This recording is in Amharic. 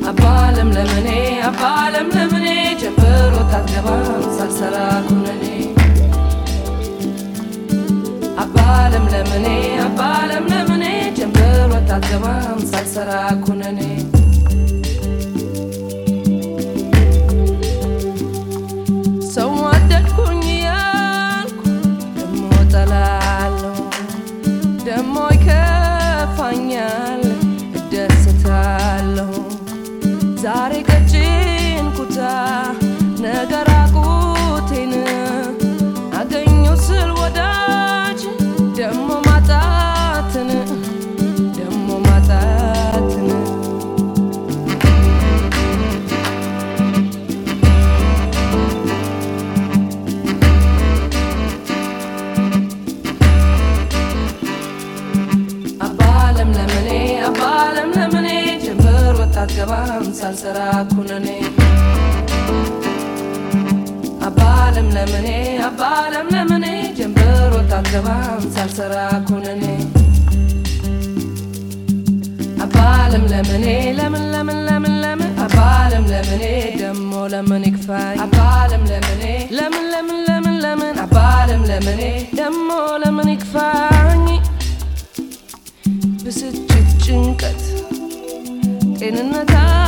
አባለም ለምኔ አባለም ለምኔ ጀምሮ ታትገባም ሳልሰራ ኩነኔ አባለም ለምኔ አባለም ለምኔ ጀምሮ ታትገባም ሳልሰራ ኩነኔ ሰው ወደድኩኝ ያልኩ ደሞ ጠላለሁ ደሞ ይከፋኛል እደስታለሁ ዛሬ ቀጭን ኩታ ነገ ራቁቴን አገኘው ስል ወዳጅ ደሞ ማጣትን ደሞ ማጣትን አባለም ለምኔ አባለም ለምኔ ጀምር ወጣት ገባም ሳልሰራ ኩነኔ አባለም ለምኔ አባለም ለምኔ ጀምር ወጣት ገባም ሳልሰራ ኩነኔ አባለም ለምኔ ለምን ለምን ለምን ለምን አባለም ለምኔ ደሞ ለምን ይክፋኝ አባለም ለምኔ ለምን ለምን ለምን ለምን አባለም ለምኔ ደሞ ለምን ይክፋኝ ብስጭት ጭንቀት ጤንነት